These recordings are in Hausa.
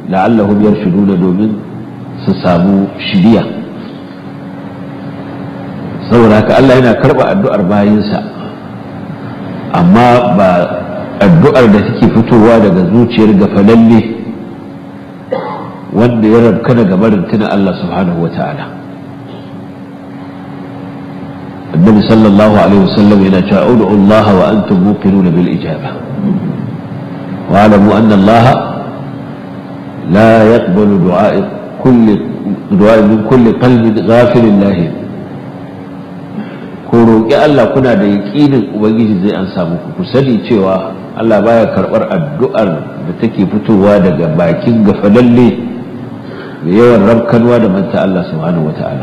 la'allahum yarshuduna domin su samu shiriya saboda haka Allah yana karɓa addu'ar bayinsa amma ba addu'ar da take fitowa daga zuciyar gafalalle wanda ya rabka daga barin tuna Allah subhanahu wa ta'ala النبي صلى الله عليه وسلم إلى ادعوا الله وأنتم موقنون بالإجابة واعلموا أن الله لا يقبل دعاء كل دعاء من كل قلب غافل الله ko roƙi Allah kuna da yaƙinin Ubangiji zai an samu ku sani cewa Allah baya karɓar addu'ar da take fitowa daga bakin gafalalle mai yawan rabkanwa da manta Allah subhanahu wa ta'ala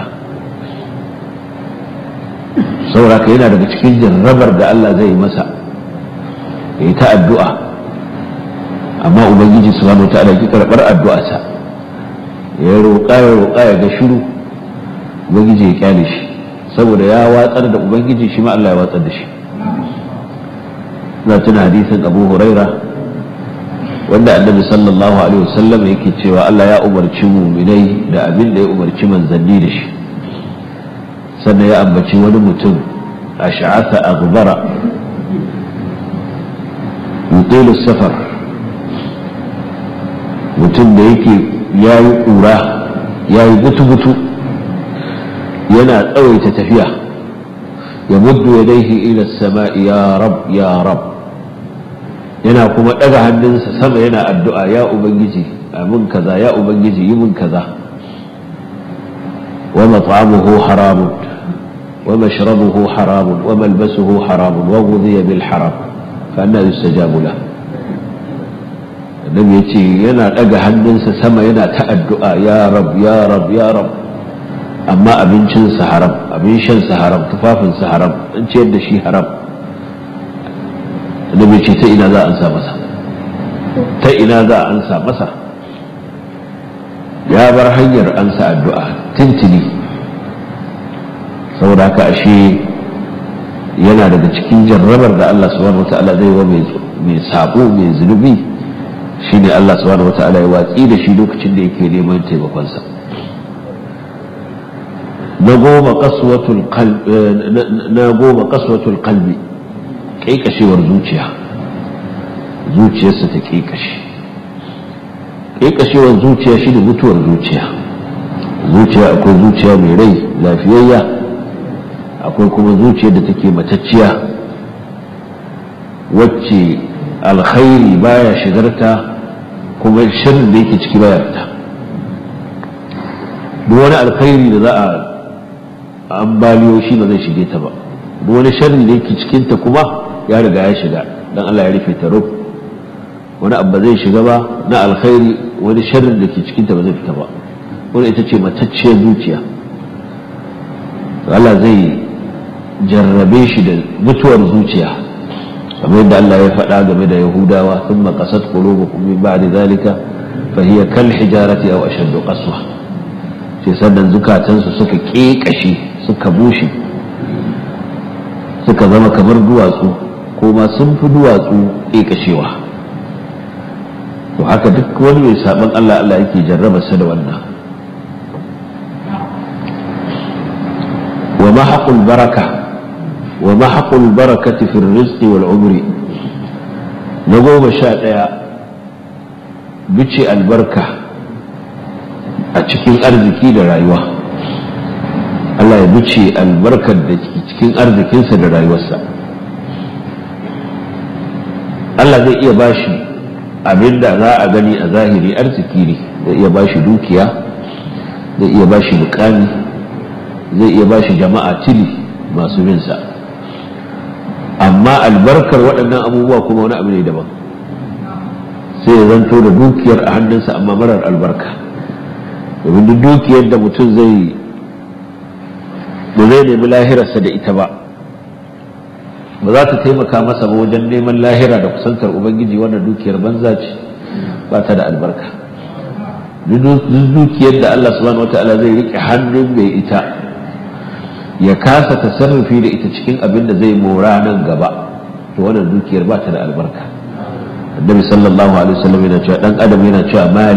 sauraka yana daga cikin jarrabar da Allah zai masa ya yi ta addu'a amma Ubangiji subhanahu wa ta'ala ki karɓar addu'arsa ya roƙa ya roƙa ya ga shiru Ubangiji ya kyale shi saboda ya watsar da ubangiji shi ma Allah ya watsar da shi na tuna hadisin abu huraira wanda annabi sallallahu alaihi wasallam yake cewa Allah ya umarci muminai da abin da ya umarci manzanni da shi sannan ya ambaci wani mutum a sha'asa a gubara yutilu safar mutum da yake ya yi ƙura ya yi butu-butu yana tsawaita tafiya ya muddu ya daihi ila sama'i ya rab ya rab yana kuma ɗaga hannunsa sama yana addu'a ya ubangiji amin kaza ya ubangiji yi mun kaza wa mat'amuhu haramun wa mashrabuhu haramun wa malbasuhu haramun wa ghudhiya bil haram fa anna yustajabu lahu annabi yace yana ɗaga hannunsa sama yana ta addu'a ya rab ya rab ya rab amma abincinsa haram abin shansa haram tufafinsa haram an ciyar da shi haram annabi ce ta ina za a ansa masa ta ina za a ansa masa ya bar hanyar ansa addu'a tintini saboda haka ashe yana daga cikin jarrabar da Allah subhanahu wata'ala zai wa mai sabo mai zunubi shine Allah subhanahu wata'ala ya watsi da shi lokacin da yake neman taimakonsa na goma kaswatul kalbi ƙaiƙashewar zuciya zuciyarsa ta ƙaiƙashe ƙaiƙashewar zuciya shi ne mutuwar zuciya zuciya akwai zuciya mai rai lafiyayya akwai kuma zuciya da take matacciya wacce alkhairi baya shigarta kuma shirin da yake ciki baya fita duk wani alkhairi da za a ambaliyo shi ba zai shige ta ba duk wani sharri da yake cikinta kuma ya riga ya shiga dan Allah ya rufe ta rub wani abu zai shiga ba na alkhairi wani sharri da ke cikinta ba zai fita ba wani ita ce matacciyar zuciya Allah zai jarrabe shi da mutuwar zuciya kamar yadda Allah ya faɗa game da Yahudawa thumma qasat qulubukum min ba'di zalika fa hiya kal hijarati aw ashaddu qaswa sai sannan zukatansu suka ƙeƙashe suka bushe suka zama kamar duwatsu ko ma sun fi duwatsu ƙeƙashewa to haka duk wani mai saɓon Allah Allah yake jarraba sa da wannan wa mahaqul baraka wa mahaqul barakati fi rizqi wal umri na goma sha ɗaya bice albarka a cikin arziki da rayuwa Allah ya bice albarkar da cikin arzikinsa da rayuwarsa Allah zai iya bashi abin da za a gani a zahiri arziki ne zai iya bashi dukiya zai iya bashi mukami zai iya bashi jama'a tili masu binsa amma albarkar waɗannan abubuwa kuma wani abu ne daban sai ya zanto da dukiyar a hannunsa amma marar albarka domin duk dukiyar da mutum zai ba zai nemi lahirarsa da ita ba ba za ta taimaka masa ba wajen neman lahira da kusantar ubangiji wannan dukiyar banza ce ba ta da albarka duk dukiyar da Allah subhanahu wata'ala zai rike hannun mai ita ya kasa tasarrufi da ita cikin abin da zai mora nan gaba to wannan dukiyar ba ta da albarka annabi sallallahu alaihi wasallam yana cewa dan adam yana cewa